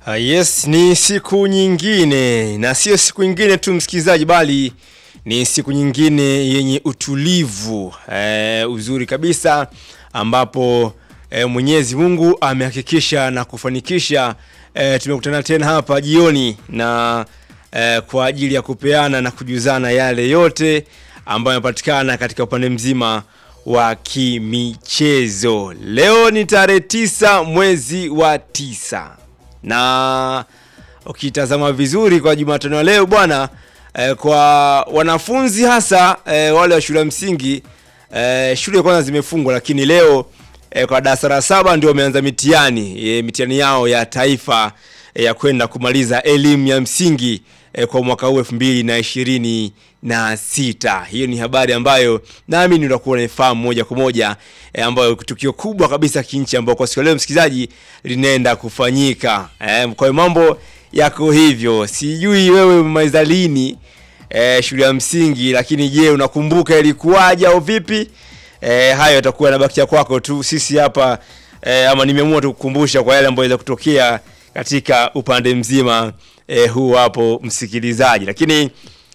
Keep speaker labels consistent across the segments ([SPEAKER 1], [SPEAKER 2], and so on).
[SPEAKER 1] Uh, yes, ni siku nyingine na sio siku nyingine tu msikilizaji, bali ni siku nyingine yenye utulivu eh, uzuri kabisa ambapo eh, Mwenyezi Mungu amehakikisha na kufanikisha eh, tumekutana tena hapa jioni na eh, kwa ajili ya kupeana na kujuzana yale yote ambayo yanapatikana katika upande mzima wa kimichezo. Leo ni tarehe tisa mwezi wa tisa na ukitazama vizuri kwa Jumatano ya leo bwana eh, kwa wanafunzi hasa eh, wale wa shule ya msingi eh, shule kwanza zimefungwa, lakini leo eh, kwa darasa la saba ndio wameanza mitihani eh, mitihani yao ya taifa eh, ya kwenda kumaliza elimu ya msingi eh, kwa mwaka huu elfu mbili na ishirini na sita. Hiyo ni habari ambayo naamini utakuwa unaifahamu moja kwa moja eh, ambayo tukio kubwa kabisa kinchi ambayo kwa siku ya leo msikilizaji linaenda kufanyika eh, kwa hiyo mambo yako hivyo. Sijui wewe umemaliza lini eh, shule ya msingi, lakini je, unakumbuka ilikuwaje au vipi? Eh, hayo yatakuwa yanabakia kwako tu. Sisi hapa eh, ama nimeamua tu kukumbusha kwa yale ambayo yaweza kutokea katika upande mzima eh, huu hapo msikilizaji, lakini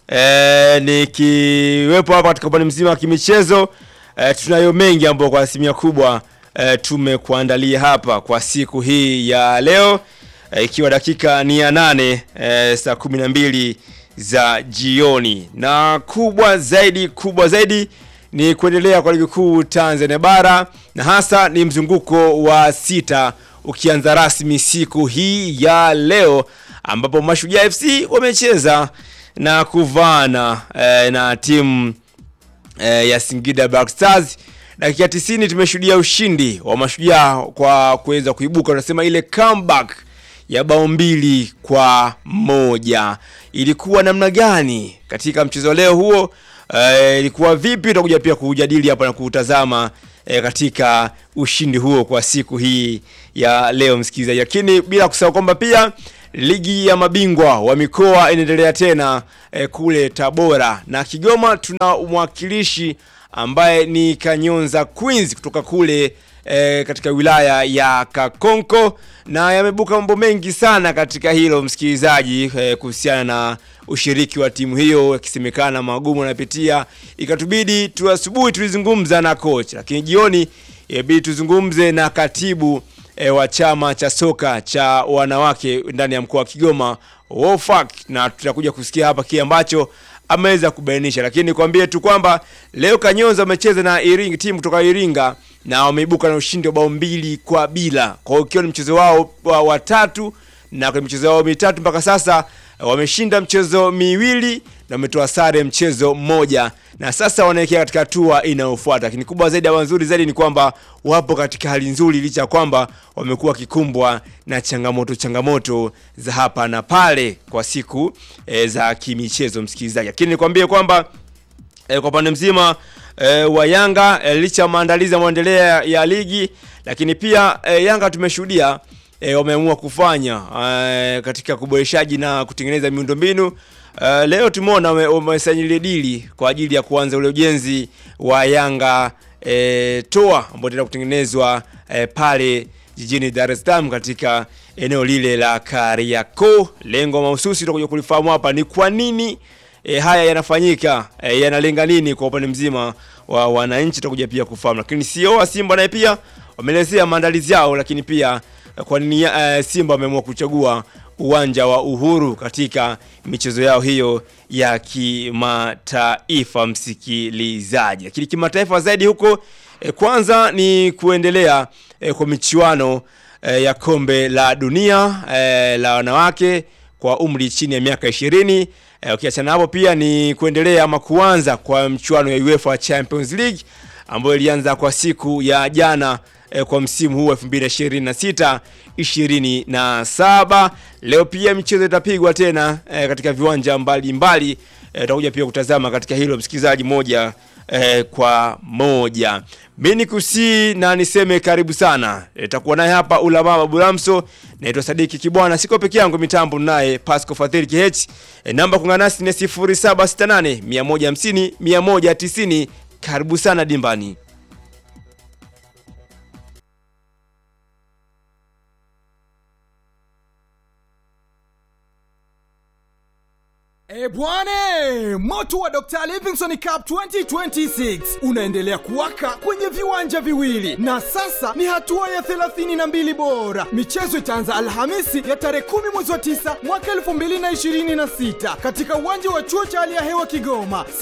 [SPEAKER 1] eh, nikiwepo hapa katika upande mzima wa kimichezo eh, tunayo mengi ambayo kwa asilimia kubwa eh, tumekuandalia hapa kwa siku hii ya leo eh, ikiwa dakika ni ya nane eh, saa kumi na mbili za jioni, na kubwa zaidi kubwa zaidi ni kuendelea kwa ligi kuu Tanzania bara na hasa ni mzunguko wa sita ukianza rasmi siku hii ya leo ambapo Mashujaa FC wamecheza na kuvaana eh, na timu eh, ya Singida Black Stars. Dakika 90 tumeshuhudia ushindi wa Mashujaa kwa kuweza kuibuka, tunasema ile comeback ya bao mbili kwa moja. Ilikuwa namna gani katika mchezo leo huo? Eh, ilikuwa vipi? Tutakuja pia kujadili hapa na kutazama eh, katika ushindi huo kwa siku hii ya leo msikilizaji, lakini bila kusahau kwamba pia ligi ya mabingwa wa mikoa inaendelea tena eh, kule Tabora na Kigoma. Tuna mwakilishi ambaye ni Kanyonza Queens kutoka kule eh, katika wilaya ya Kakonko, na yamebuka mambo mengi sana katika hilo msikilizaji, eh, kuhusiana na ushiriki wa timu hiyo, yakisemekana magumu anapitia, ikatubidi tu asubuhi tulizungumza na coach, lakini jioni ibidi tuzungumze na katibu e, wa chama cha soka cha wanawake ndani ya mkoa wa Kigoma WOFAC, na tutakuja kusikia hapa kile ambacho ameweza kubainisha, lakini nikwambie tu kwamba leo Kanyonza wamecheza na Iringa, timu kutoka Iringa na wameibuka na ushindi wa bao mbili kwa bila. Kwa hiyo ukiwa ni mchezo wao wa watatu na kwenye michezo yao mitatu mpaka sasa wameshinda mchezo miwili na wametoa sare mchezo mmoja, na sasa wanaelekea katika hatua inayofuata. Lakini kubwa zaidi ama nzuri zaidi ni kwamba wapo katika hali nzuri, licha ya kwamba wamekuwa wakikumbwa na changamoto changamoto za hapa na pale kwa siku e, za kimichezo msikilizaji. Lakini nikwambie kwamba e, kwa upande mzima e, wa Yanga e, licha ya maandalizi yanayoendelea ya ligi, lakini pia e, Yanga tumeshuhudia e, wameamua kufanya e, katika kuboreshaji na kutengeneza miundombinu. Uh, leo tumeona wamesajili dili kwa ajili ya kuanza ule ujenzi wa Yanga e, toa ambao tena kutengenezwa e, pale jijini Dar es Salaam katika eneo lile la Kariakoo. Lengo mahususi tutakuja kulifahamu hapa ni kwa nini e, haya yanafanyika e, yanalenga nini kwa upande mzima wa wananchi, tutakuja pia kufahamu, lakini CEO wa Simba naye pia wameelezea maandalizi yao, lakini pia kwa nini uh, Simba wameamua kuchagua uwanja wa Uhuru katika michezo yao hiyo ya kimataifa, msikilizaji. Lakini kimataifa zaidi huko eh, kwanza ni kuendelea eh, kwa michuano eh, ya kombe la dunia eh, la wanawake kwa umri chini ya miaka ishirini. Eh, ukiachana hapo pia ni kuendelea ama kuanza kwa mchuano ya UEFA Champions League ambayo ilianza kwa siku ya jana eh, kwa msimu huu 2026 27. Leo pia michezo itapigwa tena eh, katika viwanja mbalimbali tutakuja eh, pia kutazama katika hilo msikilizaji, moja eh, kwa moja. Mimi nikusii na niseme karibu sana, itakuwa naye hapa Ulama Babulamso, naitwa Sadiki Kibwana, siko peke yangu, mitambo naye Pasco Fadhili KH. E, namba kuungana nasi ni 0768 150 190. Karibu sana dimbani.
[SPEAKER 2] E bwane, moto wa Dr. Livingstone Cup 2026 unaendelea kuwaka kwenye viwanja viwili na sasa ni hatua ya 32 bora. Michezo itaanza Alhamisi ya tarehe 10 mwezi wa 9 mwaka 2026 katika uwanja wa chuo cha hali ya hewa Kigoma.